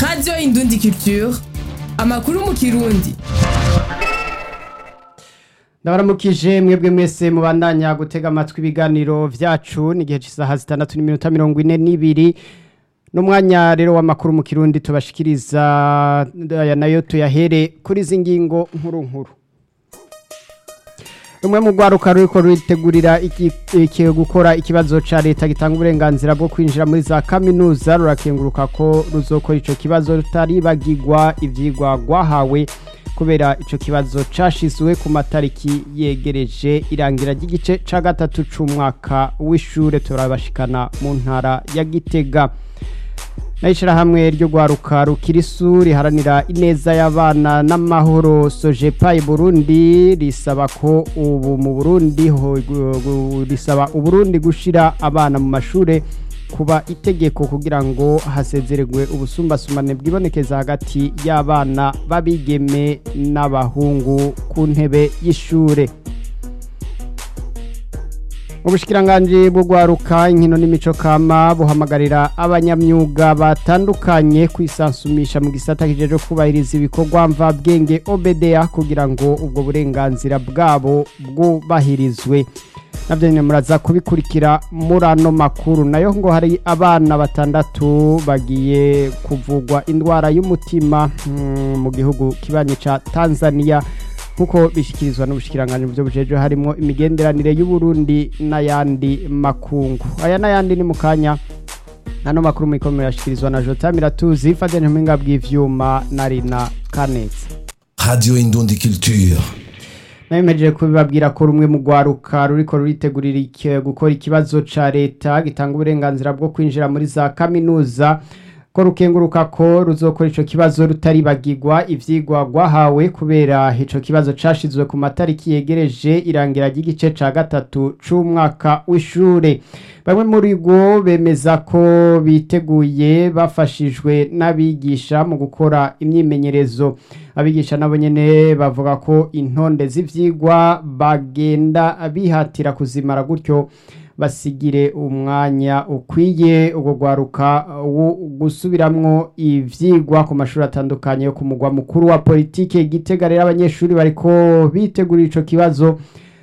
radiyo indundi culture amakuru mu kirundi ndabaramukije mwebwe mwese mubandanya gutega amatwi ibiganiro vyacu n'igihe c'isaha zitandatu n'iminota mirongo ine n'ibiri n'umwanya rero w'amakuru mu kirundi tubashikiriza aya nayo tuyahere kuri izi ngingo nkuru nkuru rumwe mu rwaruka ruriko ruritegurira iki- iki- gukora ikibazo ca leta gitanga uburenganzira bwo kwinjira muri za kaminuza rurakenguruka ko ruzokora ico kibazo rutaribagirwa ivyigwa rwahawe kubera ico kibazo cashizwe ku matariki yegereje irangira ry'igice ca gatatu c'umwaka w'ishure turabashikana mu ntara ya gitega n'ishirahamwe ryo rwaruka rukirisu riharanira ineza y'abana n'amahoro sojepa i burundi risaba ko ubu mu burundi ho- gu- gu- risaba uburundi gushira abana mu mashure kuba itegeko kugira ngo hasezererwe ubusumbasumane bwibonekeza hagati y'abana b'abigeme n'abahungu ku ntebe y'ishure ubushikiranganji bwo gwaruka inkino n'imico kama buhamagarira abanyamyuga batandukanye kwisansumisha mu gisata kijeje kubahiriza ibikorwa mvabwenge obedeya kugira ngo ubwo burenganzira bwabo bwubahirizwe navyo nyine muraza kubikurikira muri ano makuru nayo ngo hari abana batandatu bagiye kuvugwa indwara y'umutima mm, mu gihugu kibanyi ca tanzania nkuko bishikirizwa n'ubushikiranganji mu byo bujejwe harimo imigenderanire y'uburundi n'ayandi makungu aya n'ayandi ni mu kanya ano makuru muyikomeye yashikirizwa na jota miratuzi fadene mpinga bw'ivyuma na rina kanetse Radio Indundi Culture. nabimejeje kubibabwira ko rumwe mu rwaruka ruriko ruritegurira iki- gukora ikibazo ca leta gitanga uburenganzira bwo kwinjira muri za kaminuza ko rukenguruka ko ruzokora ico kibazo rutaribagirwa ivyigwa rwahawe kubera ico kibazo cashizwe ku matariki yegereje irangira ry'igice ca gatatu c'umwaka w'ishure bamwe muri go bemeza ko biteguye bafashijwe n'abigisha mu gukora imyimenyerezo abigisha nabo nyene bavuga ko intonde z'ivyigwa bagenda bihatira kuzimara gutyo basigire umwanya ukwiye ubwo rwaruka wo gusubiramwo ivyigwa ku mashuri atandukanye yo ku mugwa mukuru wa politike gitega rero abanyeshuri bariko bitegurira ico kibazo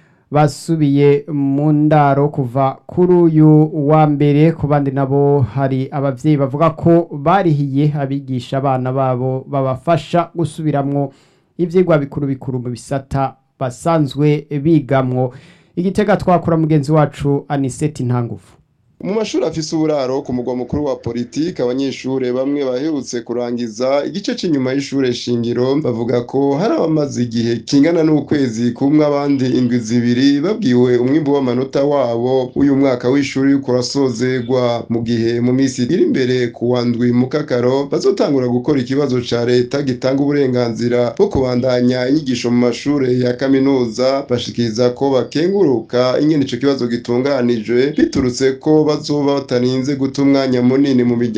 basubiye mu ndaro kuva kuri uyu wa mbere ku bandi nabo hari abavyeyi bavuga ko barihiye abigisha abana babo babafasha gusubiramwo ivyigwa bikuru bikuru mu bisata basanzwe bigamwo igitega twakora mugenzi wacu aniseti ntangufu mu mashuri afise uburaro ku mugwa mukuru wa politiki abanyeshure bamwe baherutse kurangiza igice c'inyuma y'ishure shingiro bavuga ko hari abamaze igihe kingana n'ukwezi kumwe abandi indwi zibiri babwiwe umwimbu w'amanota wabo uyu mwaka w'ishuri uriko urasozegwa mu gihe mu misi iri imbere ku wa ndwi mu kakaro bazotangura gukora ikibazo ca leta gitanga uburenganzira bwo kubandanya inyigisho mu mashure ya kaminuza bashikiriza ko bakenguruka ingene ico kibazo gitunganijwe biturutse ko bazoba batarinze guta umwanya munini mu miryango